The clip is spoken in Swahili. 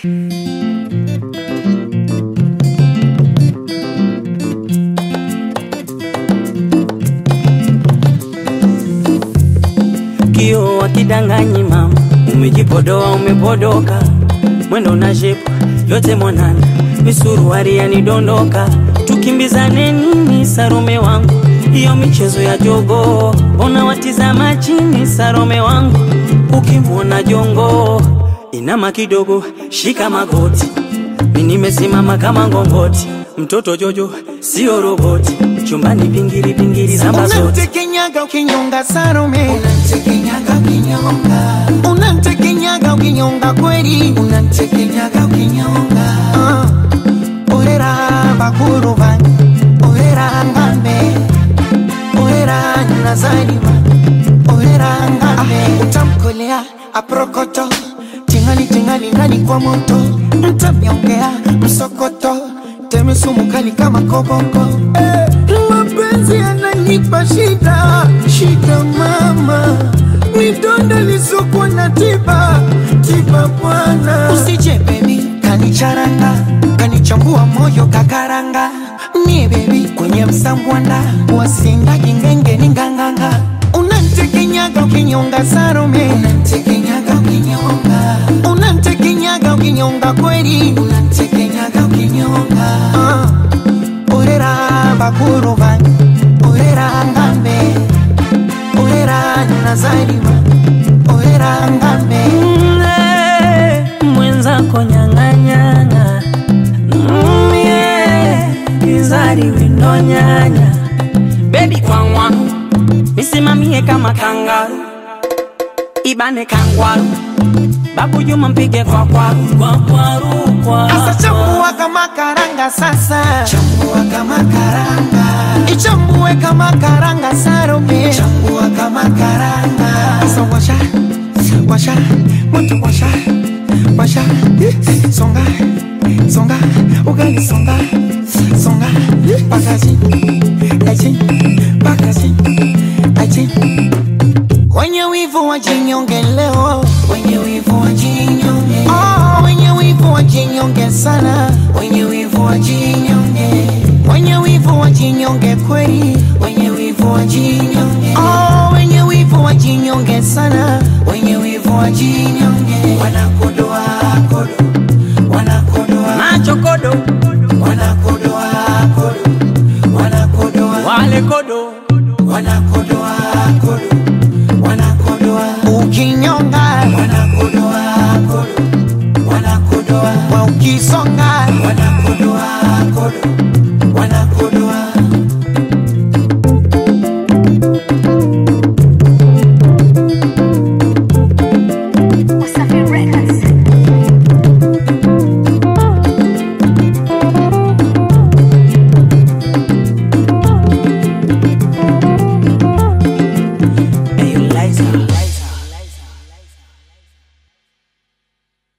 Kio wakidanganyi mama, umejipodoa umepodoka, mwendo na shepu yote mwanana, misuruari yanidondoka, tukimbizane nini Sarome wangu, hiyo michezo ya jogo, mbona watizama chini Sarome wangu, ukimwona jongo inama kidogo, shika magoti, mi nimesimama kama ngongoti, mtoto Jojo sio roboti, chumbani pingiri pingiri zamba zote Unamtekenyaga ukinyonga Salome, Unamtekenyaga ukinyonga, unamtekenyaga ukinyonga kweli, unamtekenyaga ukinyonga, Ah, orera bakuru bange, orera ngambe, orera nazarima, orera ngambe, utamkolea aprokoto, tingali tingali ndani kwa moto, mtamyongea msokoto, teme sumu kali kama koboko, eh, mapenzi yananipa shida, shida mama, midonda lisokuwa na tiba, tiba bwana, usije baby kanicharanga kanichambua moyo kakaranga mie bebi kwenye msambwanda wasingagi ngengeni nganganga unantekenyaga ukinyonga Salome unamtekenyaga ukinyonga, unantekenyaga ukinyonga kweli unamtekenyaga ukinyonga, Ah, orera bakuru bange orera ngambe orera nazarima orera ngambe Mle, mwenzako nyang'anyana mie izari windo nyanya bebi kwangwa misimamie kama kangaru ibane kangwaru babu juma mpige kwa kwaru kwa kwaru kwa Asa chambua kama karanga sasa chambua kama karanga, ichambue kama karanga Salome chambua kama karanga, Asa washa washa moto washa washa songa songa ugali songa songa pakazi aji pakazi aji wenye wivu wajinyonge leo wenye wivu wajinyonge, oh, wenye wivu wajinyonge sana wenye wivu wajinyonge, wenye wivu wajinyonge kweli wenye wivu wajinyonge, oh, wenye wivu wajinyonge sana wenye wivu wajinyonge, wanakodoa